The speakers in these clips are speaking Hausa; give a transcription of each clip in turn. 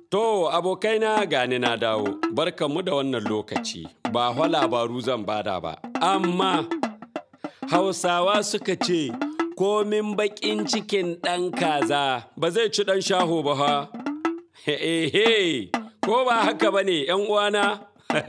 To abokaina gani na dawo, barkanmu da wannan lokaci, ba hwa labaru zan bada ba, amma Hausawa suka ce, komin baƙin cikin ɗan kaza ba zai ci ɗan shaho ba ha. He ko ba haka ba ne uwana?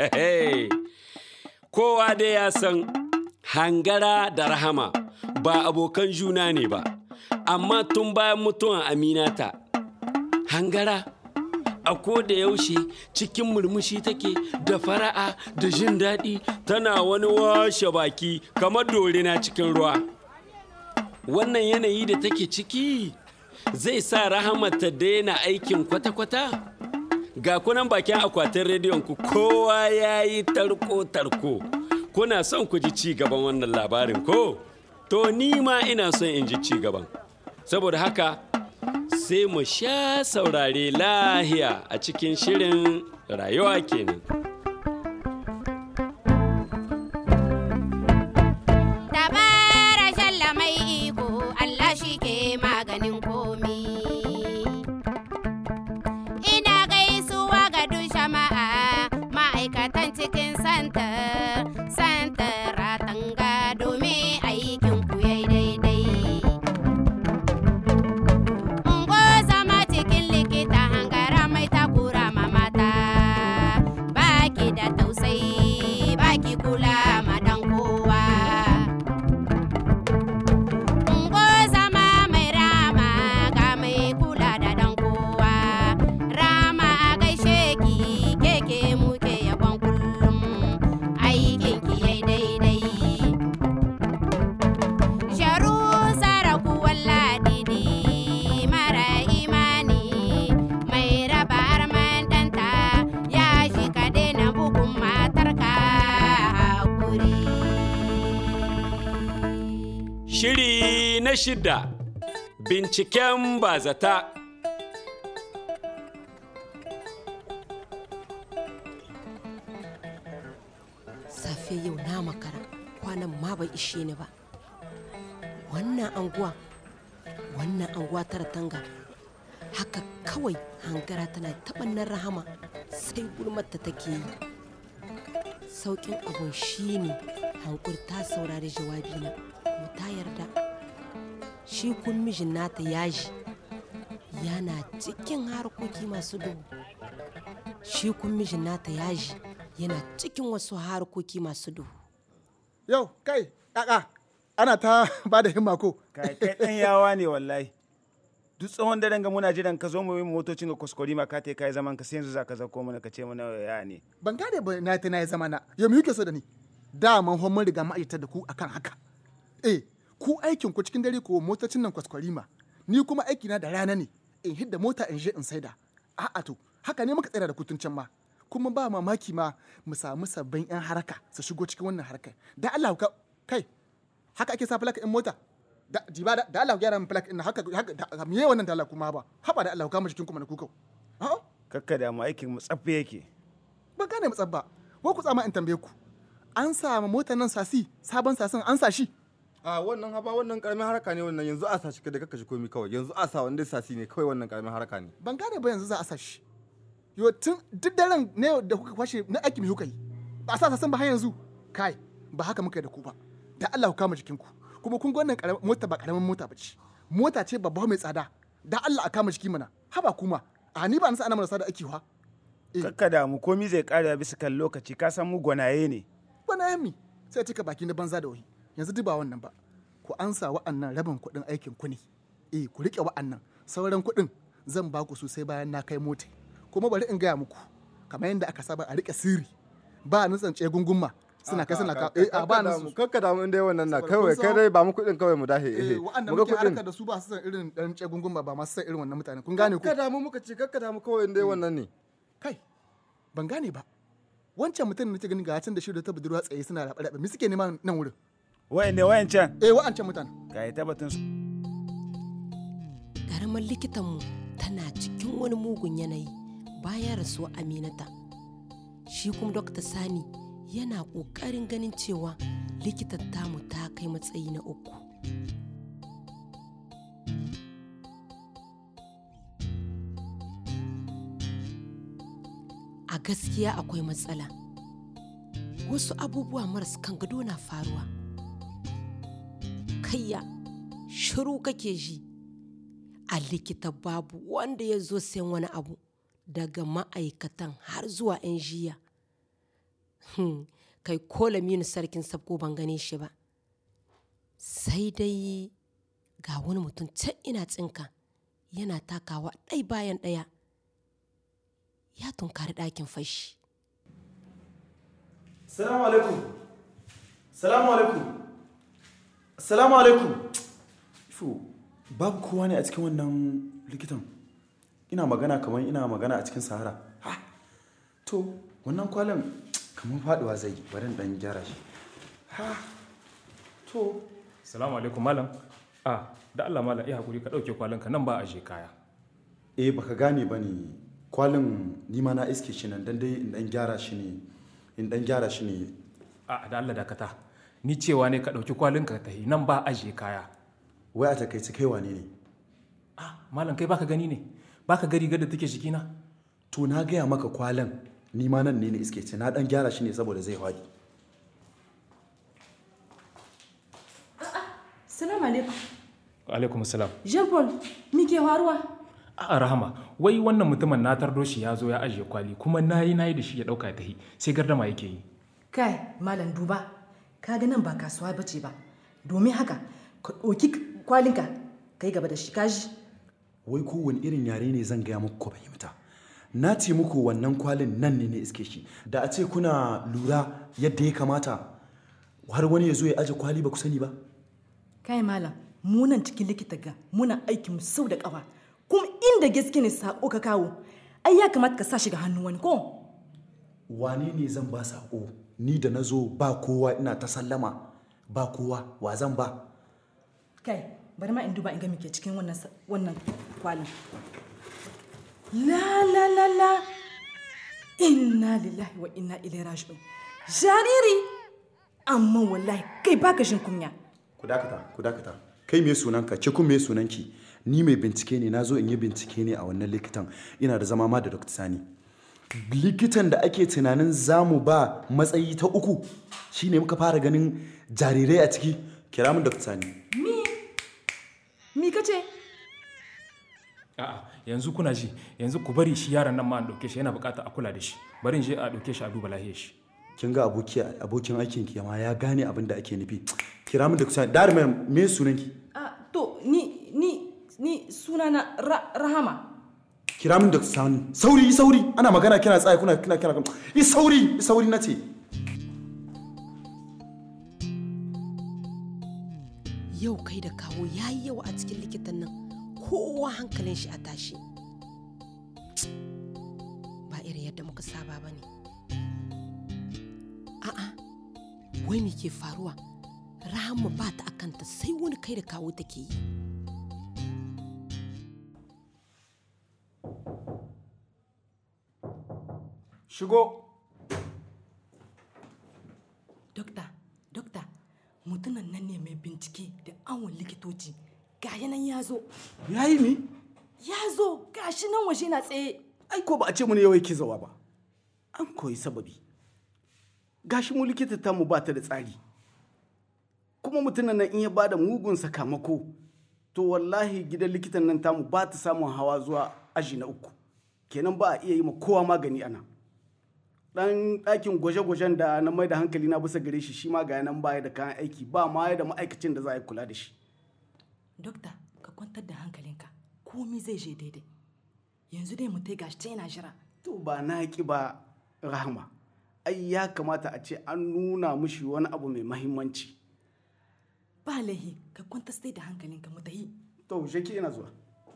Kowa dai ya san hangara da rahama ba abokan juna ne ba, amma tun bayan mutuwan Aminata, hangara. a ko da yaushe cikin murmushi take da fara'a da jin daɗi tana wani washe baki kamar dorina cikin ruwa wannan yanayi da take ciki zai sa rahama ta daina aikin kwata-kwata ga kunan bakin akwatin rediyon ku kowa ya yi tarko-tarko kuna son ku ji ci gaban wannan labarin ko to ni ma ina son in ji ci gaban saboda haka sai mu sha saurare lahiya a cikin shirin rayuwa kenan. Dabara shalla mai iko Allah shi ke maganin komi. Ina gaisuwa ga duk jama'a ma'aikatan cikin santa, santa ratanga domin aikin ku yayi daidai. Ungo zama cikin likita hangara mai takura ma mata baki da tausayi baki kula ma dan kowa. Ungo zama mai rama ga mai kula da dan kowa. Rama a gaishe ki keke muke yabon kullum aikin ki yayi daidai. Sharu saraku walladidi mara imani mai raba arman ɗanta ya shi ka daina bugun matarka hakuri. Shiri na shida binciken bazata. safe yau na makara kwanan ma bai ishe ni ba wannan anguwa wannan anguwa tara tanga haka kawai hangara tana taɓannan rahama sai gulmata take yi sauƙin abun shine hankur ta saurari jawabina kuma ta yarda shi kun mijin nata yaji yana cikin harkoki masu duhu shi kun mijin nata yaji yana cikin wasu harkoki masu duhu Yau, kai, ƙaƙa, ana ta ba da himma ko. kai kai dan yawa ne wallahi duk tsawon daren ga muna jiran ka zo mu yi motocin ga kuskure ma ka te kai zaman ka sai yanzu za ka zako mana ka ce mana ya ne Ban gane ba na ta na yi zama na. Yau me yuke so da ni? Daman hon mun riga ma'aikata da ku akan haka. Eh, ku aikin ku cikin dare ko motocin nan kwaskwarima. Ni kuma aiki na da rana ne. In hidda mota in je in saida. A'a to, haka ne muka tsira da kutun can ma. Kuma ba mamaki ma mu samu sabbin 'yan haraka su shigo cikin wannan harkar. Da Allah ka kai, haka ake sa flak in mota. Da jiba da, da Allah ku gyara min flak in haka haka da, me wannan da Allah kuma ba. Haba da Allah ku kama jikin kuma na kukau. A'a. kakka da mu aikin mu tsaffe yake ban gane mu tsabba ko ku tsama in tambaye ku an sa ma motar nan sasi sabon sasin an sa shi a wannan haba wannan karamin haraka ne wannan yanzu a sa shi da kaka shi komi kawai yanzu a sa wanda sasi ne kawai wannan karamin haraka ne ban gane ba yanzu za a sa shi yo tun duk daren ne da kuka kwashe na aiki mai kuka yi ba a sa sasin ba har yanzu kai ba haka muka yi da ku ba da Allah ku kama jikinku kuma kun ga wannan karamin mota ba karamin mota ba ce mota ce babba mai tsada da Allah a kama jiki mana haba kuma a ni ba na sa ana marasa da aiki wa Eh. kakka da mu komi zai kare bisa kan lokaci ka san mu gwanaye ne wani yammi sai cika baki na banza da wahi yanzu duk ba wannan ba ku ansa wa'annan rabin kuɗin aikin ku ne eh ku riƙe wa'annan sauran kuɗin zan ba ku su sai bayan na kai mota kuma bari in gaya muku kamar yadda aka saba a riƙe sirri ba nutsan tse gungunma suna kai suna ka eh a ba nusu kakka damu inda wannan na Saboda kawai kun kai san- dai ba mu kuɗin kawai mu dahe eh eh wa'anda mu ga muke kuɗin harkar da su ba su san irin ɗan tse gungunma ba masu san irin wannan mutane kun gane ku kakka damu muka ce kakka damu kawai inda wannan ne kai ban gane ba wancan mutum da nake ganin ga can da shi da ta budurwa tsaye suna raɓe-raɓe me suke nema nan wurin wayan ne wayan can eh wa'ancan mutane ka yi tabbatin su ƙaramar likitanmu tana cikin wani mugun yanayi bayan rasuwa aminata shi kuma dokta sani yana ƙoƙarin ganin cewa likitan tamu ta kai matsayi na uku gaskiya akwai matsala wasu abubuwa maras kan gado na faruwa kayya shiru kake ji a likita babu wanda ya zo sayan wani abu daga ma'aikatan har zuwa 'yan jiya Hmm, kai ko lamini sarkin sabko ban gane shi ba sai dai ga wani mutum can ina tsinka yana takawa ɗai bayan ɗaya ya tunkari ɗakin fashi Salamu alaikum. Salamu alaikum. Salamu alaikum. Ifo, babu kowa ne a cikin wannan likitan. Ina magana kamar ina magana a cikin sahara. Ha! To, wannan kwalin kamar faduwa zai yi, bari in dan gyara shi. Ha! To, Salamu alaikum malam. A, da Allah malam iya hakuri ka ɗauke kwalinka nan ba a je kaya. eh baka gane ba ne kwalin nima na iske shi nan dan dai in dan gyara shi ne in dan gyara shi ne A, da Allah dakata. Ni cewa ne ka ɗauki kwalinka ka tahi nan ba a je kaya. wai a takaice kai wane ne A, malam kai baka gani ne? Baka gari da take jikina? to na gaya maka kwalin nima nan ne na iske ce na dan gyara shi ne saboda zai hwadi Salamu alaikum. Alaikum salam. Jean Paul, me ke faruwa? A rahama, wai wannan mutumin na tardo shi ya zo ya ajiye kwali kuma nayi nayi da shi ya ɗauka ya tahi sai gardama yake yi. Kai, Malam duba, ka ga nan ba kasuwa bace ba. Domin haka, ka ɗauki kwalinka, ka yi gaba da shi kaji. wai kowane irin yare ne zan gaya muku ku fahimta na ce muku wannan kwalin nan ne na iske shi da a ce kuna lura yadda ya kamata har wani ya zo ya aje kwali ba ku sani ba Kai Malam, mu nan cikin likita ga muna aikin mu sau da ƙafa. Kuma inda gaske ne sako ka kawo, ai ya kamata ka sa shi ga hannun wani ko? wane ne zan ba sako ni da na zo ba kowa ina ta sallama ba kowa wa zan ba Kai, bari ma in duba in ga me ke cikin wannan sa- wannan kwalin. La la la la. Inna lillahi wa inna ilaihi raji'un. Jariri. Amma wallahi kai baka shin kunya. ku dakata ku dakata kai me sunanka ke kun me sunanki ni mai bincike ne na zo in yi bincike ne a wannan likitan ina da zama ma da dr sani likitan da ake tunanin zamu ba matsayi ta uku shine muka fara ganin jarirai a ciki kira min dr sani Mi kace? A'a, yanzu kuna ji, yanzu ku bari shi yaron nan ma an ɗauke shi yana buƙatar a kula da shi. Bari in je a ɗauke shi a duba lahiyar shi. kin ga aboki abokin aikin ki ma ya gane abin da ake nufi kira min dr sani darumar me sunanki Ah, to ni ni ni sunana Ra- Rahama. kira min dr sani sauri sauri ana magana kina tsaye kuna kina kina yi sauri yi sauri na ce yau kai da kawo ya yi yawa a cikin likitan nan kowa hankalin shi a tashi ba irin yadda muka saba ba ne a'a wai me ke faruwa rahama ba ta akanta sai wani kai da kawo take yi Shigo. Dokta, dokta, mutumin nan ne mai bincike da awon likitoci. Ga yanan ya zo, ya yi mi ya zo, gashi nan waje na tsaye. ai ko ba a ce mu ne yawai ki zawa ba an koyi sababi gashi mu likita ta mu ba ta da tsari kuma mutumin nan in ya bada mugun sakamako to wallahi gidan likitan nan tamu ba ta samun hawa zuwa aji na uku kenan ba a iya yi ma kowa magani ana dan ɗakin gwaje-gwajen da na mai da hankali na bisa gare shi shi ma ga nan baya da kayan aiki ba ma ya da ma'aikacin da za a yi kula da shi Dokta, ka kwantar da hankalinka, komi zai je daidai. Yanzu dai mutai gashi ta yana jira. to ba na ki ba rahama ai ya kamata a ce an nuna mushi wani abu mai mahimmanci Ba laihi, ka kwantar sai da hankalinka mu tahi. to sheki ina zuwa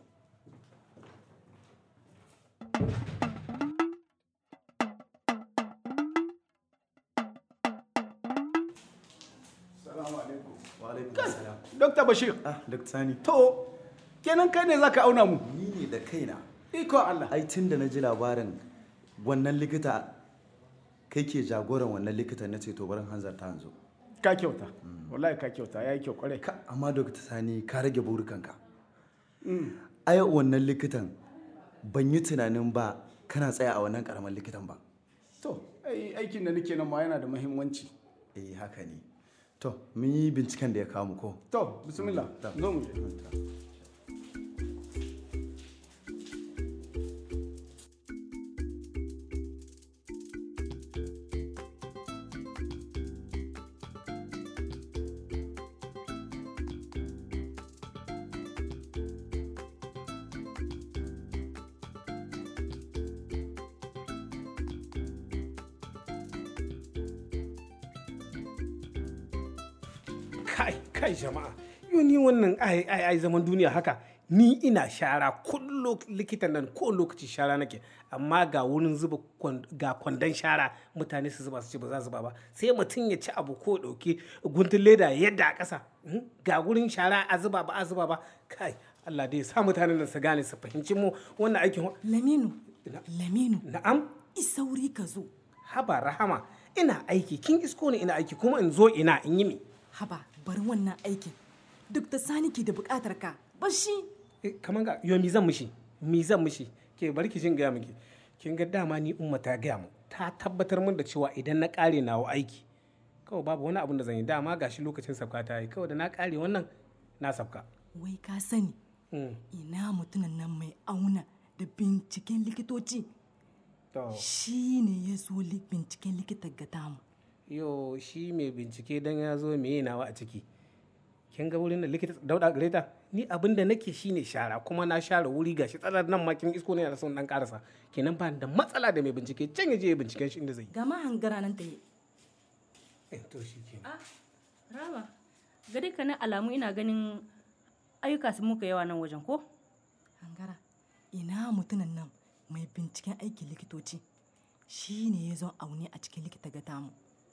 wa alaikum salam Dr. Bashir ah dr sani to kenan kai ne zaka auna mu ni ne da kaina iko Allah ai tun da na ji labarin wannan likita kai ke jagoran wannan likita na ce to barin hanzarta yanzu ka kyauta wallahi ka kyauta yayi kyau kwarai ka amma dr sani ka rage burukanka ai wannan likitan ban yi tunanin ba kana tsaya a wannan karamin likitan ba ai aikin da nake nan ma yana da muhimmanci eh haka ne to mun yi binciken da ya kawo mu ko to bismillah zo mu je kai kai jama'a yau ni wannan ai ai ai zaman duniya haka ni ina shara kullum likitan nan ko lokaci shara nake amma ga wurin zuba kwan- ga kwandon shara mutane su zuba su ce ba za su zuba ba sai mutum ya ci abu ko dauki guntun leda yadda a ƙasa hmm? ga wurin shara a zuba ba a zuba ba kai Allah dai ya sa mutanen nan su gane su fahimci mu wannan aikin wa- Laminu, Laminu, na'am isauri ka zo. haba rahama ina aiki kin isko ni ina aiki kuma in zo ina in yi mi Haba, bari wannan aikin. Duk da sani ke da bukatar ka, bashi. kamar ga yo mi zan mishi mi zan mishi ke bari ki jin gaya miki kin ga dama ni umma ta gaya mu ta tabbatar min da cewa idan na kare nawa aiki kawai babu wani abin da zan yi dama gashi lokacin sabka ta yi kawai da na kare wannan na sabka Wai ka sani, ina mutumin nan mai auna da binciken likitoci. Shi ne ya zo li- binciken likita ga tamu. yo shi mai bincike dan ya zo me nawa a ciki kin ga wurin da likita dauda gare ta ni abin da nake shine shara kuma na share wuri gashi tsalar nan ma kin isko ne da son dan karasa kenan ba ni da matsala da mai bincike can ya je ya binciken shi inda zai Gama hangara nan ta yi. yi to shi kenan Rama, ga dukkanin alamu ina ganin ayyuka sun muka yawa nan wajen ko? Hangara, ina mutumin nan mai binciken aikin likitoci. Shi ne ya zo aune a cikin likita ga tamu.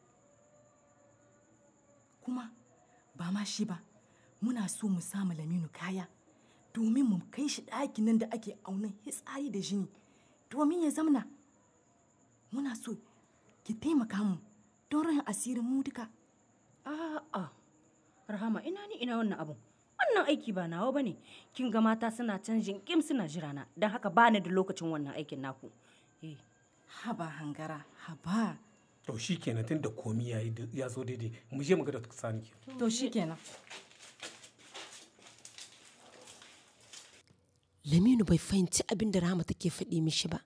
Kuma ba ma shi ba, muna so mu samu laminu kaya domin mu kai shi ɗakin nan da ake aunan hitsari da jini domin ya zamna. Muna so ki taimaka mu don rahin asirin mu duka. A'a, Rahama ina ni ina wannan abun. Wannan aiki ba nawa bane. Kin ga mata suna canjin kim suna jira na, don haka bani da lokacin wannan aikin naku. Eh. Haba hangara, haba. to shi kenan tun da komi ya yi ya zo daidai mu je mu ga da sani ke To shi kenan. Laminu bai fahimci abin da Rahama take faɗi mishi ba.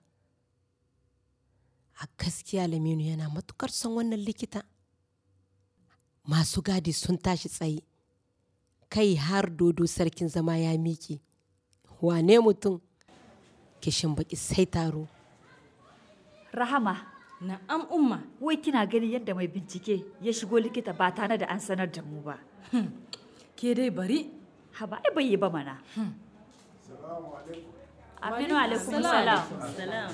A gaskiya Laminu yana matukar son wannan likita. Masu gadi sun tashi tsaye. Kai har dodo sarkin zama ya miƙe. Wane mutum? Kishin baki sai taro. Rahama. Na'am umma. Wai kina ganin yadda mai bincike ya shigo likita ba tare da an sanar da mu ba. Ke dai bari. Haba ai bai yi ba mana. Aminu alaikum salam. Salam.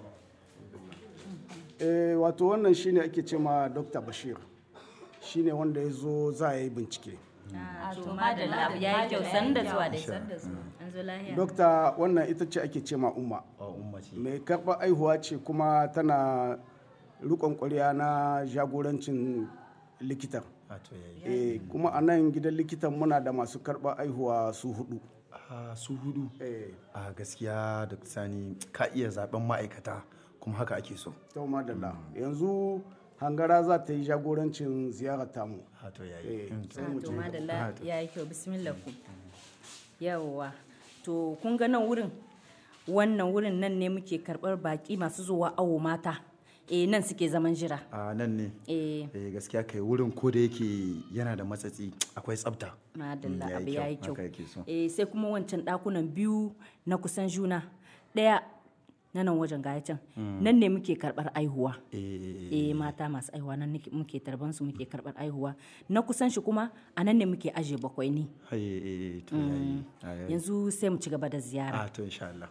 eh wato wannan shine ake ce ma dr bashir shine wanda ya zo za a yi bincike To madalla ya yi kyau san da zuwa dai san da zuwa. An zo lahiya. dokta wannan ita ce ake ce ma umma mai karɓar aihuwa ce kuma tana rikon ƙwarya na jagorancin likitan eh kuma a nan gidan likitan muna da masu karɓar aihuwa su hudu a su hudu a gaskiya da sani ka iya zaben ma'aikata kuma haka ake so to madalla yanzu hangara za ta yi jagorancin ziyarar tamu to yayi To madalla ya yi kyau bismillah ku. Yawwa. To kun ga nan wurin wannan wurin nan ne muke karɓar baƙi masu zuwa awo mata. Eh nan suke zaman jira. a nan ne Eh eh gaskiya kai wurin ko da yake yana da matsatsi akwai tsafta madalla Mm, abu ya yi kyau. haka yake so Eh sai kuma wancan ɗakunan biyu na kusan juna. Ɗaya na nan wajen gaya can. Mm. Nan ne muke karɓar aihuwa. eh eh mata masu aihuwa nan nake- muke tarban su muke karɓar aihuwa na kusan shi kuma a nan ne muke aje bakwai ne eh eh to Mm. yayi Ah, yayi. yanzu sai mu ci gaba da ziyara a to insha Allah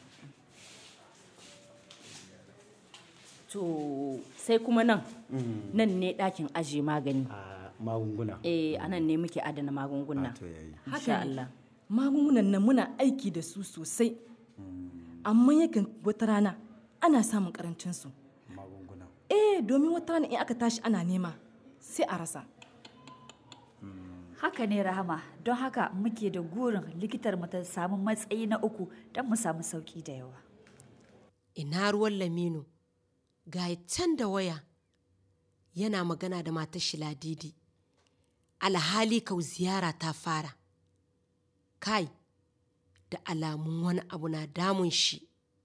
to sai kuma nan Mm. nan ne ɗakin aje magani magunguna eh a nan ne muke adana magunguna Haka insha ne. Allah Magungunan nan muna aiki da su sosai. Amma yakan wata rana ana samun karancin su. Eh domin wata rana in aka tashi ana nema sai a rasa. Haka ne Rahama, don haka muke da gurin likitar mu ta samu matsayi na uku don mu samu sauki da yawa. Ina ruwan Laminu ga can da waya yana magana da matar shi ladidi alhali kau ziyara ta fara kai da alamun wani abu na damun shi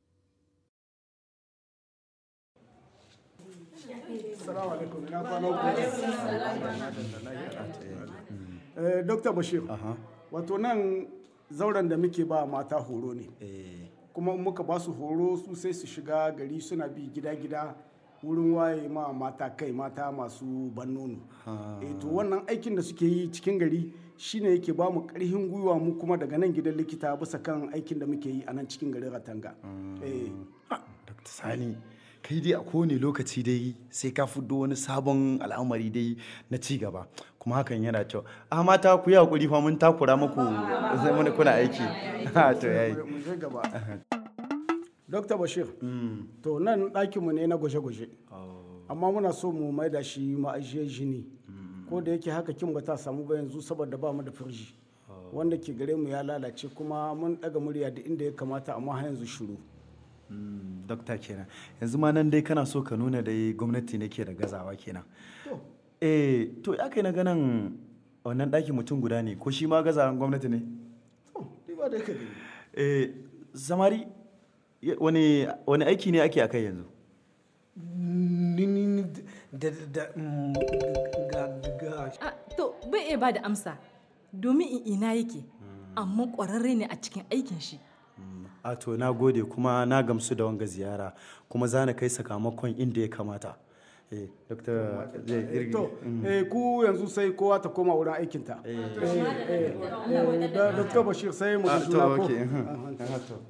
Eh, Dr. Bashir, wato nan zauren da muke ba mata horo ne. Kuma in muka ba su horo su sai su shiga gari suna bi gida-gida wurin waye ma mata kai mata masu ban nono. Eh, to wannan aikin da suke yi cikin gari shine yake ba mu karfin gwiwa mu kuma daga nan gidan likita bisa kan aikin da muke yi a nan cikin garin Ratanga. Eh, Dr. Sani, kai dai a kowane lokaci dai sai ka fiddo wani sabon al'amari dai na ci gaba kuma hakan yana kyau a mata ku yi hakuri fa mun takura muku sai mun kuna aiki Ha, to yayi mu je gaba. Dr. Bashir, to nan ɗakinmu ne na gwaje-gwaje. Amma muna so mu maida shi ma'ajiyar jini. Ko da yake haka kin ba ta samu ba yanzu saboda ba mu da firji. Wanda ke gare mu ya lalace kuma mun ɗaga murya da inda ya kamata amma har yanzu shiru. dokta kenan yanzu ma nan dai kana so ka nuna dai gwamnati ne ke da gazawa kenan eh to ya kai na ganin wannan ɗaki mutum guda ne ko shi ma gazawan gwamnati ne Ni ba da ka gani. eh zamari ya- wani wani aiki ne ake akai yanzu ni ni ni da da da mm, ga ga Ah, to bai iya ba da amsa domin in ina yake amma ƙwararre ne a cikin aikin shi a to na gode kuma na gamsu da wanga ziyara kuma za na kai sakamakon inda ya kamata eh dokta zai girgi To, eh, ku yanzu sai kowa ta koma wurin aikinta. Eh, eh, eh, da- Dr. Bashir sai mu Ah, ji to, juna ko. okay, mhm. Aha, Aha, to.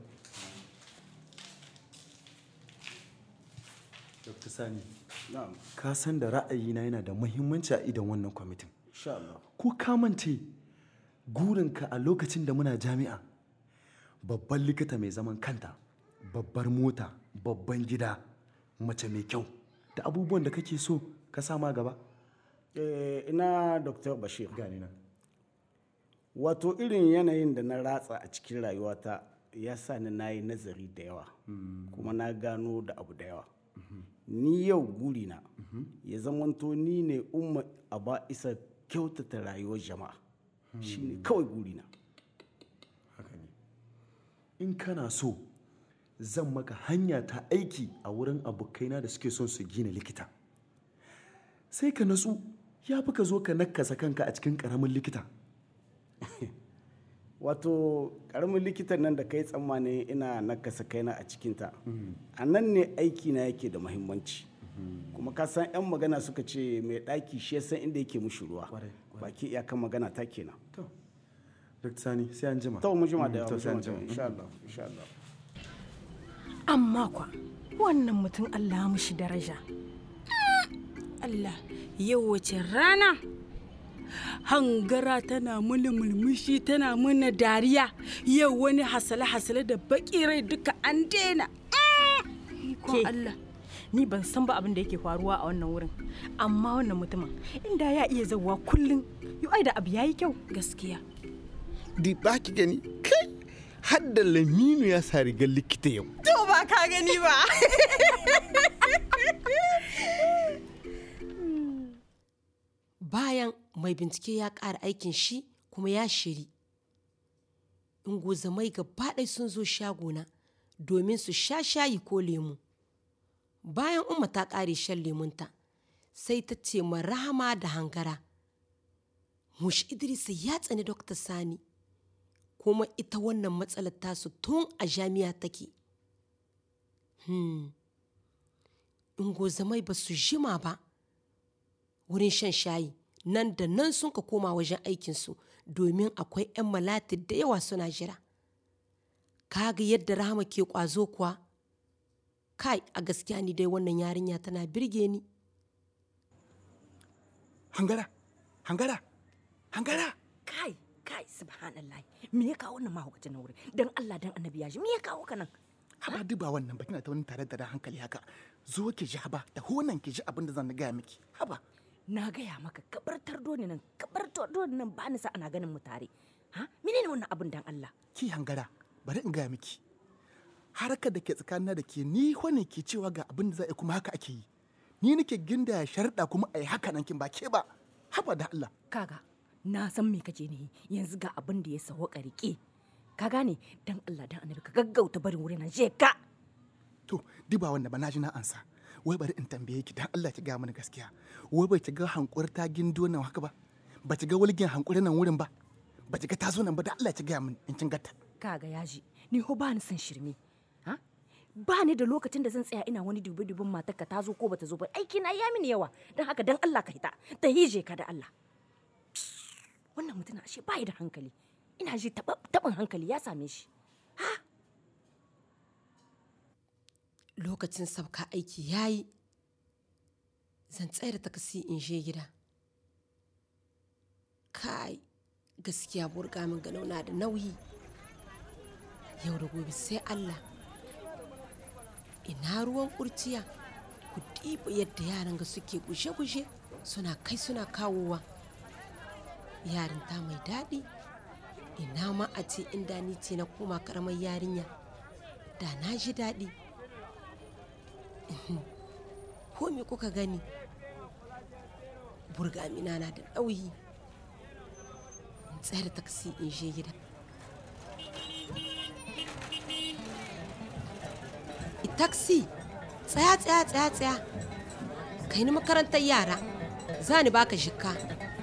Dr. Sani, Na'am, ka san da ra'ayina yana da muhimmanci a idon wannan kwamitin. insha Allah. Ko ka mance gurinka a lokacin da muna jami'a babban likita mai zaman kanta, babbar mota, babban gida, mace mai kyau da abubuwan da kake so ka sama gaba? Eh, ina Dr. Bashir. Gani nan. Wato irin yanayin da na ratsa a cikin rayuwata ya sa ni na yi nazari da yawa, kuma na gano da abu da yawa. Ni yau gurina ya zamanto ni ne umma a ba isa kyautata rayuwar jama'a. Shi ne kawai gurina. haka ne in kana so zan maka hanya ta aiki a wurin abokaina da suke son su gina likita sai ka natsu ya fi ka zo ka nakasa kanka a cikin karamin likita Wato karamin likitan nan da kai tsammani ina nakasa kaina a cikinta. A nan ne aiki na yake da muhimmanci. Kuma ka san 'yan magana suka ce mai ɗaki shi ya san inda yake mushi ruwa. Baki iyakan magana ta kenan. dr sani sai an jima To mu jima da Mm, yawa, to mu sai an jima da jima yawa, insha Allah, insha Allah. amma kwa wannan mutum Allah ya mushi daraja Allah yau wace rana hangara tana mana mulmushi tana mana dariya yau wani hasale-hasale da baki rai duka an daina Ke, ni ban san ba abin da yake faruwa a wannan wurin amma wannan mutumin inda ya iya zauwa kullum yau ai da abu yayi kyau gaskiya di ba ki gani kai har da laminu ya sa rigar likita yau to ba ka gani ba bayan mai bincike ya ƙara aikin shi kuma ya shiri ingozamai gaba ɗaya sun zo shagona domin su sha shayi ko lemu bayan umma ta ƙare shan lemunta sai ta ce ma rahama da hangara mushi idrisa ya tsani dokta sani kuma ita wannan matsalar tasu tun a jami'a take hmm. ingozamai ba su jima ba wurin shan shayi nan da nan sun ka koma wajen aikinsu domin akwai 'yan malati da yawa suna jira kaga yadda rahama ke kwazo kuwa kai a gaskiya ni dai wannan yarinya tana birge ni hangara hangara hangara kai kai subhanallah me ya kawo wannan mahaukacin na wurin dan Allah dan annabi ya shi me ya kawo ka nan haba duba wannan ba kina ta wani tare da hankali haka zo ki ji haba da honan ki ji abin da zan gaya miki haba na gaya maka kabartar doni nan kabartar doni nan ba ni sa ana ganin mu tare ha menene wannan abin dan Allah ki hangara bari in gaya miki harkar da ke tsakanina da ke ni wane ke cewa ga abin da za a yi kuma haka ake yi ni nake ginda ya sharɗa kuma a yi haka nan kin ba ke ba haba da Allah kaga na san me kake ne yanzu ga abin da ya sawo rike ka gane dan Allah dan annabi ka gaggauta barin wurin nan je ka to diba wanda ba na ji na ansa wai bari in tambaye ki dan Allah ki ga mana gaskiya wai bai ki ga hankur ta gindo nan haka ba ba ki ga walgin hankurin nan wurin ba ba ki ga ta zo nan ba da Allah ki ga min in kin gata kaga yaji ni ho ba ni son shirme ha ba ni da lokacin da zan tsaya ina wani dubi dubin matarka ta zo ko bata zo ba aiki na ya mini yawa dan haka dan Allah ka hita ta hije ka da Allah wannan mutum ashe ba da hankali ina ji taɓin hankali ya same shi lokacin sabka aiki ya yi zan tsaya da takasi in je gida kai gaskiya burga min ganau na da nauyi yau da gobe sai allah ina ruwan kurciya ku ɗiba yadda yaran ga suke gushe-gushe suna kai suna kawowa yarinta mai daɗi ina ma a ce inda ni ce na koma karamar yarinya da na ji daɗi ko me kuka gani burgamina na da ɗauyi in tsayar taksi in je gida taksi tsaya tsaya tsaya tsaya kai ni makarantar yara za ni baka shikka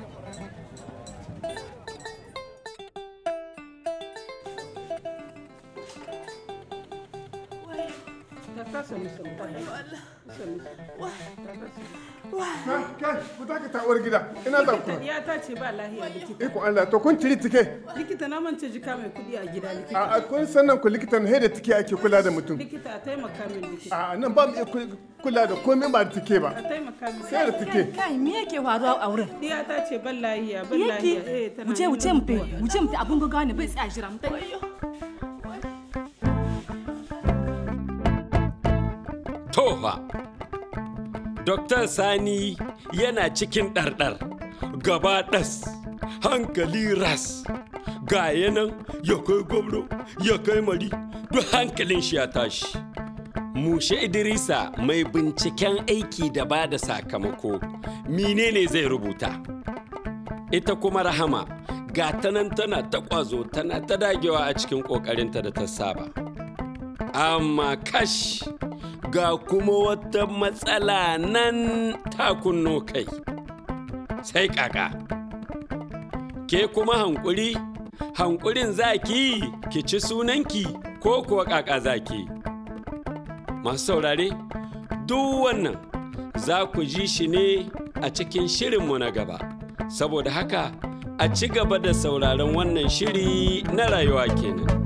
kai ku ta ta uwar gida ina za ku ya ta ce ba lahiya likita iko Allah to kun ciri tike likita na mance jika mai kudi a gida likita a kun sannan ku likitan he da tike ake kula da mutum likita a taimaka min likita a nan ba mu iya kula da komai ba da tike ba a taimaka min sai da tike kai me yake faruwa a wurin diya ta ce ban lahiya ban lahiya eh tana wuce wuce mu tai wuce mu tai abun gaggawa ne bai tsaya jira mu tai Tofa. Dokta Sani yana cikin ɗarɗar, gaba ɗas, hankali ras. Ga yanan ya kai gwamno, ya kai mari, duk hankalin shi ya tashi. Mushe Idrisa mai binciken aiki da ba da sakamako, menene zai rubuta? Ita kuma Rahama, ga ta nan tana ta ƙwazo tana ta dagewa a cikin ƙoƙarinta da ta saba. Amma kash! ga kuma wata matsala nan ta kunno kai sai kaka ke kuma hankuri hankurin zaki ki ci sunanki ko kuwa kaka zaki masu saurare duk wannan za ku ji shi ne a cikin shirinmu na gaba saboda haka a ci gaba da sauraron wannan shiri na rayuwa kenan